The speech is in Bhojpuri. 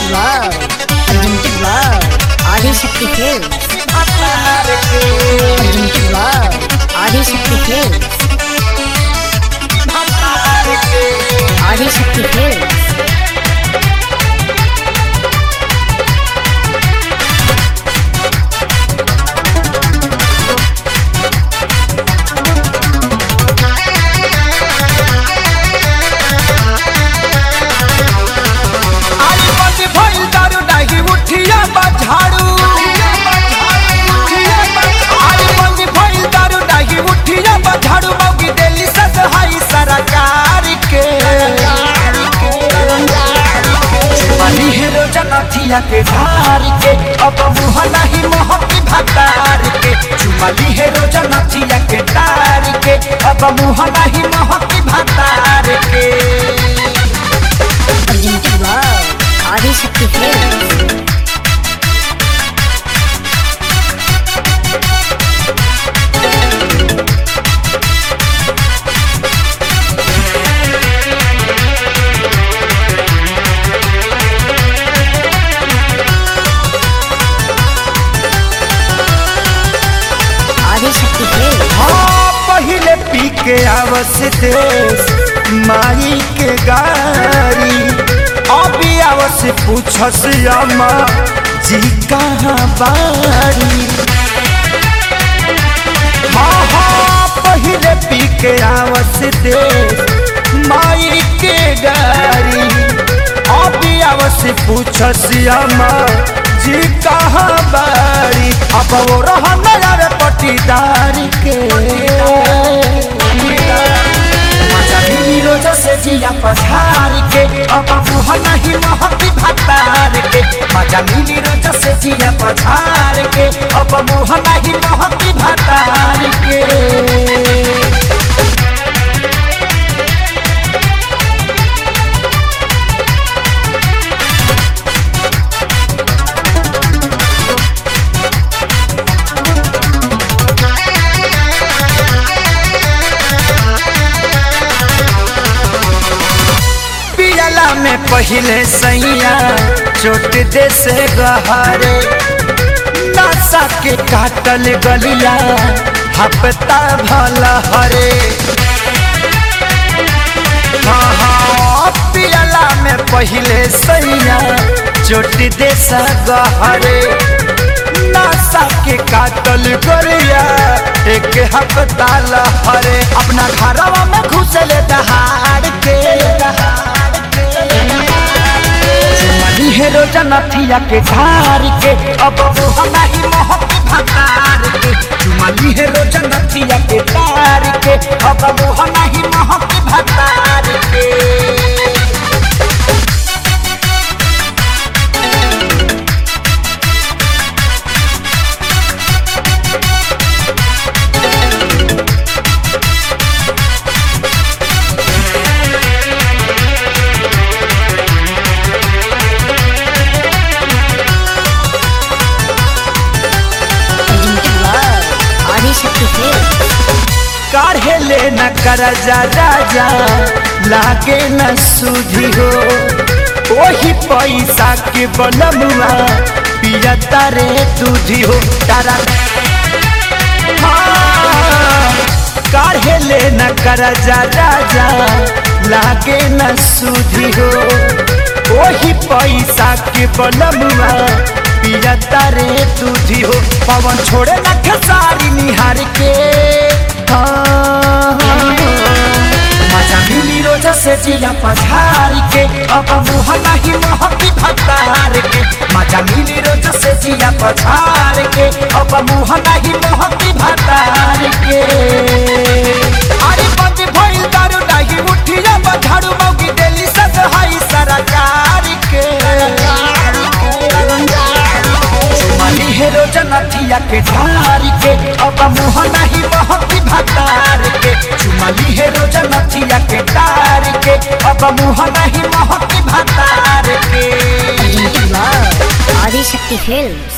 love, unlimited love, Adishakti films. Unlimited love, Adishakti films. Adishakti films. आई बंदी भइल दारू डाही उठिया बझाड़ू आई बंदी भइल दारू डाही उठिया बझाड़ू मौगी देली सद हाई सरकार के चुमाली हेरो जनथिया के धार के अब मुह नहीं मोहब्बी भतार के चुमाली हेरो जनथिया के तार के अब मुह नहीं मोहब्बी भतार के Unlimited love, Adishakti films. Adishakti films. हाँ पहिले पी के आवस देश माई के गारी अभी आवस पूछस अम्मा जी कहाँ बारी हाँ हाँ पहिले पी के आवस देश माई के गारी अभी आवस पूछस अम्मा जी कहाँ बारी अब वो रहा नया पटीदार के मजा मिली रोज से जिया पछार के अब मुह नहीं महती भतार के मजा मिली रोज से जिया पछार के अब मुह नहीं महती भतार के पियला में पहिले सैया चोट दे से गहरे नशा के काटल गलिया हपता भल हरे हाँ हाँ पियला में पहिले सैया चोट दे से गहरे नशा के काटल गलिया एक हपता लहरे अपना घरवा में घुसले दहाड़ के चुमली हेरो जनथिया के धार के अब वो हमारी मोहब्बी भतार के चुमली हेरो जनथिया के धार के अब वो हमारी मोहब्बी भतार के Unlimited love, ఆదిశక్తి films. काढ़े ले न करजा राजा लागे न सुधी हो वही पैसा के बनमुआ पिया तारे दूधी हो तारा हाँ, काढ़े ले न करजा राजा लागे न सुधी हो वही पैसा के बनमुआ पिया तारे दूधी हो पवन छोड़े न खेसारी निहार के मजा मिली रोज से जिया पछार के अब मुह नहीं मोहब्बी भतार के मजा मिली रोज से जिया पछार के अब मुह नहीं मोहब्बी भतार के अरे बंद भइल दारू डाही उठिया बझाड़ू मौगी देली सद हाई सरकार के चुमाली हेरो जनथिया के धार के अब मुह नहीं महती भतार के चुमाली हेरो जनथिया के तार के अब मुह नहीं महती भतार के Unlimited love, ఆదిశక్తి films.